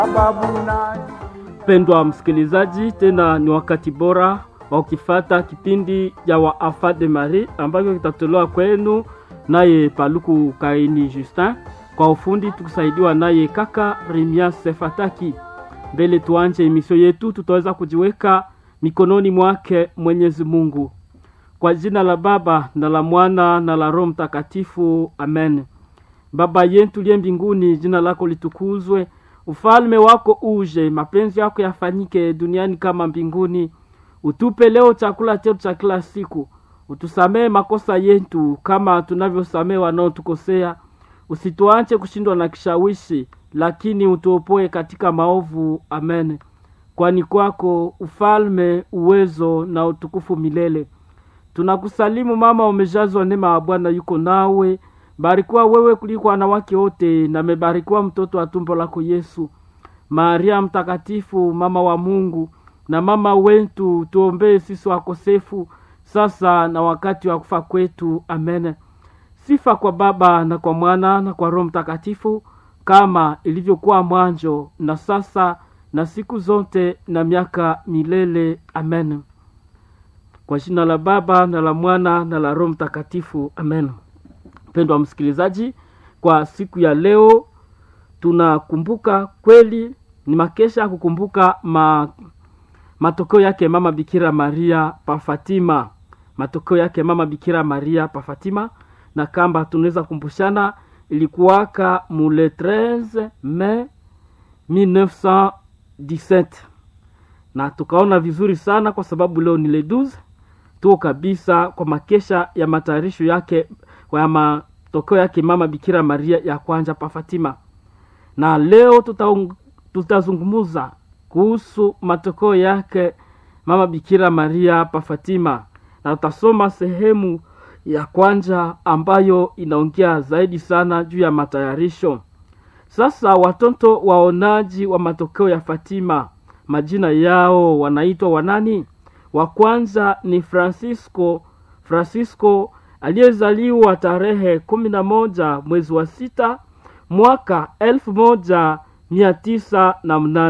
Mpendwa msikilizaji, tena ni wakati bora wa ukifata kipindi cha wa Afa de Marie ambacho kitatolewa kwenu naye Paluku Kaini Justin, kwa ufundi tukusaidiwa naye kaka Rimia Sefataki. Mbele tuanje emisio yetu, tutaweza kujiweka mikononi mwake Mwenyezi Mungu. Kwa jina la Baba na la Mwana na la Roho Mtakatifu, amen. Baba yetu liye mbinguni, jina lako litukuzwe, ufalme wako uje, mapenzi yako yafanyike duniani kama mbinguni. Utupe leo chakula chetu cha kila siku, utusamee makosa yetu kama tunavyosamee wanaotukosea, usituache kushindwa na kishawishi, lakini utuopoe katika maovu. Amen. Kwani kwako ufalme, uwezo na utukufu milele. Tunakusalimu mama, umejazwa neema ya Bwana yuko nawe, barikiwa wewe kuliko wanawake wote, na mebarikiwa mtoto wa tumbo lako Yesu. Maria mtakatifu, mama wa Mungu na mama wetu, tuombee sisi wakosefu, sasa na wakati wa kufa kwetu. Amen. Sifa kwa Baba na kwa Mwana na kwa Roho Mtakatifu, kama ilivyokuwa mwanzo na sasa na siku zote na miaka milele. Amen. Kwa jina la Baba na la Mwana na la Roho Mtakatifu. Amen. Mpendwa msikilizaji, kwa siku ya leo tunakumbuka kweli, ni makesha kukumbuka ma, matokeo yake mama Bikira Maria pa Fatima, matokeo yake mama Bikira Maria pa Fatima, na kamba tunaweza kumbushana ilikuwaka mule 13 Mei 1917 na tukaona vizuri sana kwa sababu leo ni le 12 tuko kabisa kwa makesha ya matayarisho yake ya matokeo yake mama Bikira Maria ya kwanza pa Fatima, na leo tuta, tutazungumuza kuhusu matokeo yake mama Bikira Maria pa Fatima, na tutasoma sehemu ya kwanza ambayo inaongea zaidi sana juu ya matayarisho. Sasa watoto waonaji wa matokeo ya Fatima, majina yao wanaitwa wanani? Wa kwanza ni Francisco Francisco aliyezaliwa tarehe kumi na moja mwezi wa sita mwaka elfu moja mia tisa na mnane